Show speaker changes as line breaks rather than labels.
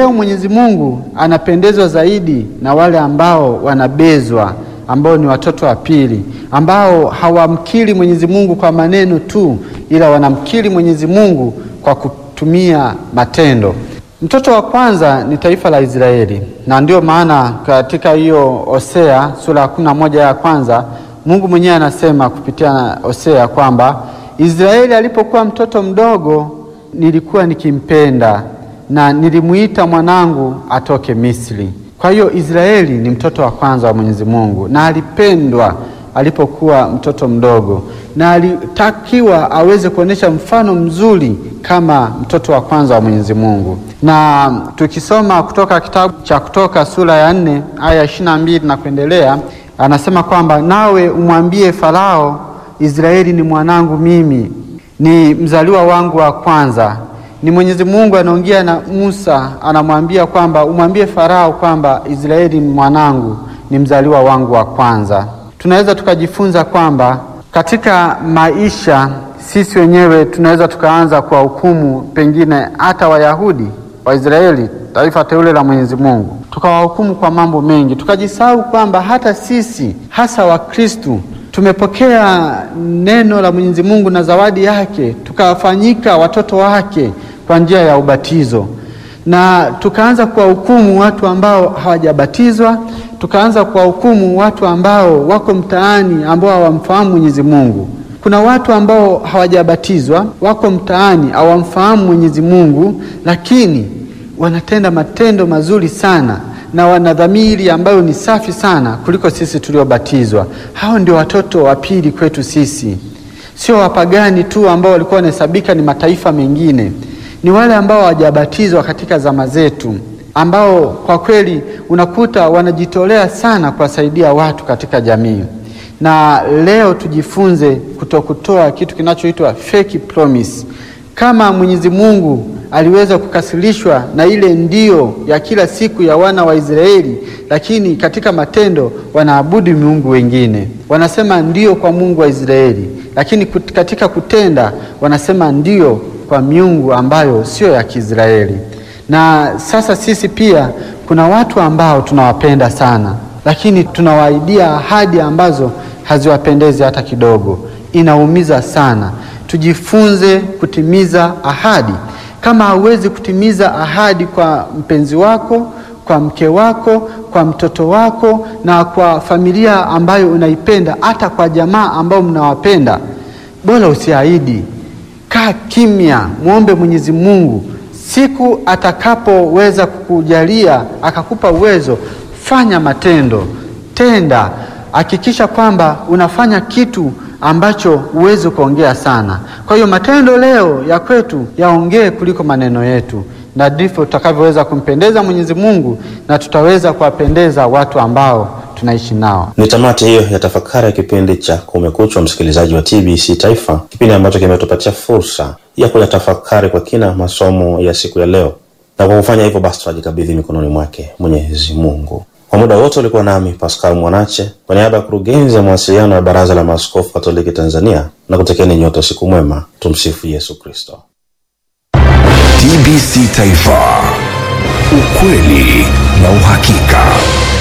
leo Mwenyezi Mungu anapendezwa zaidi na wale ambao wanabezwa, ambao ni watoto wa pili, ambao hawamkiri Mwenyezi Mungu kwa maneno tu, ila wanamkiri Mwenyezi Mungu kwa kutumia matendo. Mtoto wa kwanza ni taifa la Israeli, na ndio maana katika hiyo Hosea sura ya kumi na moja ya kwanza Mungu mwenyewe anasema kupitia Hosea kwamba Israeli alipokuwa mtoto mdogo nilikuwa nikimpenda na nilimuita mwanangu atoke Misri. Kwa hiyo Israeli ni mtoto wa kwanza wa Mwenyezi Mungu na alipendwa alipokuwa mtoto mdogo, na alitakiwa aweze kuonyesha mfano mzuri kama mtoto wa kwanza wa Mwenyezi Mungu. Na tukisoma kutoka kitabu cha Kutoka sura ya nne aya ishirini na mbili na kuendelea, anasema kwamba nawe umwambie Farao, Israeli ni mwanangu mimi, ni mzaliwa wangu wa kwanza. Ni Mwenyezi Mungu anaongea na Musa, anamwambia kwamba umwambie Farao kwamba Israeli ni mwanangu, ni mzaliwa wangu wa kwanza. Tunaweza tukajifunza kwamba katika maisha sisi wenyewe tunaweza tukaanza kwa hukumu pengine hata Wayahudi Waisraeli, taifa teule la Mwenyezi Mungu, tukawahukumu kwa mambo mengi, tukajisahau kwamba hata sisi hasa Wakristu tumepokea neno la Mwenyezi Mungu na zawadi yake, tukafanyika watoto wake kwa njia ya ubatizo, na tukaanza kuwahukumu watu ambao hawajabatizwa, tukaanza kuwahukumu watu ambao wako mtaani ambao hawamfahamu Mwenyezi Mungu. Kuna watu ambao hawajabatizwa wako mtaani hawamfahamu Mwenyezi Mungu, lakini wanatenda matendo mazuri sana na wana dhamiri ambayo ni safi sana kuliko sisi tuliobatizwa. Hao ndio watoto wa pili kwetu sisi, sio wapagani tu ambao walikuwa wanahesabika ni mataifa mengine. Ni wale ambao hawajabatizwa katika zama zetu, ambao kwa kweli unakuta wanajitolea sana kuwasaidia watu katika jamii na leo tujifunze kutokutoa kitu kinachoitwa fake promise. Kama Mwenyezi Mungu aliweza kukasirishwa na ile ndio ya kila siku ya wana wa Israeli, lakini katika matendo wanaabudu miungu wengine. Wanasema ndio kwa Mungu wa Israeli, lakini katika kutenda wanasema ndio kwa miungu ambayo sio ya Kiisraeli. Na sasa sisi pia kuna watu ambao tunawapenda sana, lakini tunawaidia ahadi ambazo haziwapendezi hata kidogo. Inaumiza sana. Tujifunze kutimiza ahadi. Kama hauwezi kutimiza ahadi kwa mpenzi wako, kwa mke wako, kwa mtoto wako na kwa familia ambayo unaipenda, hata kwa jamaa ambao mnawapenda, bora usiahidi. Kaa kimya, mwombe Mwenyezi Mungu. Siku atakapoweza kukujalia akakupa uwezo, fanya matendo, tenda Hakikisha kwamba unafanya kitu ambacho huwezi kuongea sana. Kwa hiyo matendo leo ya kwetu yaongee kuliko maneno yetu, na ndivyo tutakavyoweza kumpendeza Mwenyezi Mungu na tutaweza kuwapendeza watu ambao tunaishi nao.
Ni tamati hiyo ya tafakari ya kipindi cha Kumekucha, msikilizaji wa TBC Taifa, kipindi ambacho kimetupatia fursa ya kuyatafakari kwa kina masomo ya siku ya leo, na kwa kufanya hivyo basi tunajikabidhi mikononi mwake Mwenyezi Mungu. Kwa muda wote ulikuwa nami Pascal Mwanache kwa niaba ya kurugenzi ya mawasiliano ya Baraza la Maaskofu Katoliki Tanzania, na kutekeni nyote usiku mwema. Tumsifu Yesu Kristo.
TBC Taifa, ukweli na uhakika.